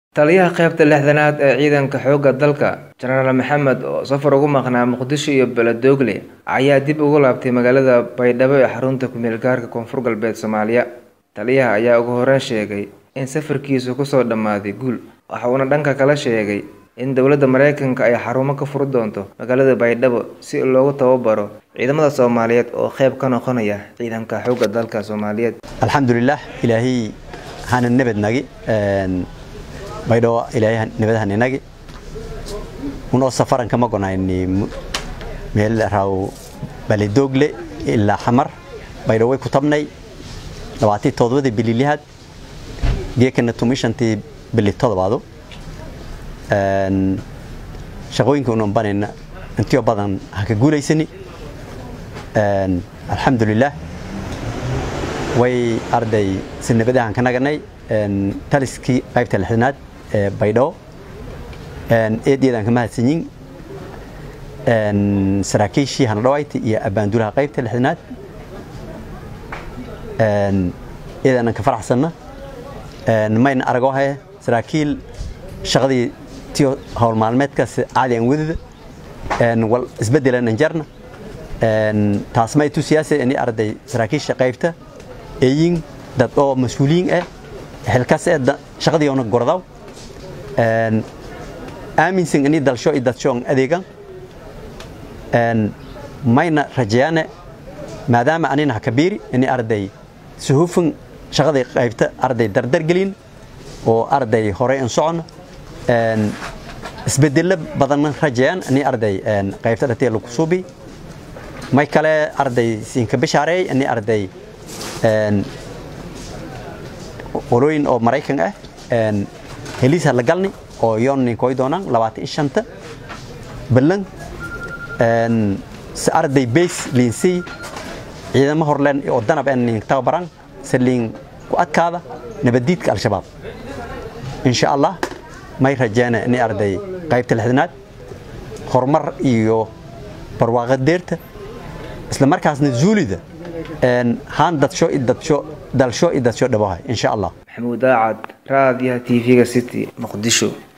Taliyaha qaybta lixdanaad ee ciidanka xoogga dalka, Jenaraal Maxamed oo safar ugu maqnaa Muqdisho iyo Beledoogle ayaa dib ugu laabtay magaalada Baydhabo ee xarunta ku meel gaarka Koonfur Galbeed Soomaaliya. Taliyaha ayaa ugu horreyn sheegay in safarkiisu kusoo dhammaaday guul, waxa uuna dhanka kale sheegay in dowladda Mareykanka ay xarumo ka furi doonto magaalada Baydhabo si loogu tababaro ciidamada Soomaaliyeed oo qayb ka noqonaya ciidanka xoogga dalka Soomaaliyeed. alxamdulilah ilaahay hana nabadnagi baydhabo ilaahay nabad haninagi unoo safaran kama gonayni meel raw baledoogle ilaa xamar baydhabo way ku tabnay labaatii todobadii bili lixaad geekana tumishantii bili todobaado shaqooyinka unan banayna intiyo badan ha ka guulaysani alxamdulilah way arday si nabadahan ka naganay taliskii qaybta lixdanaad ee baydhabo eedyadaan ka mahadsanyin saraakiishii hanadhawayti iyo abaandulaha qaybta lixdanaad eedaanan ka faraxsanna mayna aragoo haye saraakiil shaqadii tiyo howl maalmeedkaas caadi aan wadida wal isbedelan anjarna taas may tu siyaasa ini arday saraakiisha qaybta eeyin dad oo mas-uuliyiin ah xilkaas ee shaqadii ona gordaw aaminsan ini dalsho iyo dadshoon adeegan mayna rajayaane maadaama anina hakabiiri ini arday suhufan shaqadii qaybta arday dardargelin oo arday horey an socon isbedelo badanna rajayaan ini arday qaybta dhatee lagu suubi may kale arday siinka bishaareey ini arday qolooyin oo maraykan ah heliisa la galni oo yoon ninkoy doonaan labaatan shanta ballan si arday bays liinsii ciidamo horleen oo danab en nin tababaran si liin ku adkaada nabadiidka al-shabaab insha allah may rajeena ini arday qaybta lixdanaad horumar iyo barwaaqa deerta isla markaasna zuulida haan dadsho dadsho dalsho iyo dadsho dhabaha insha allah maxamuud daacad raadiyaha tv-ga city muqdisho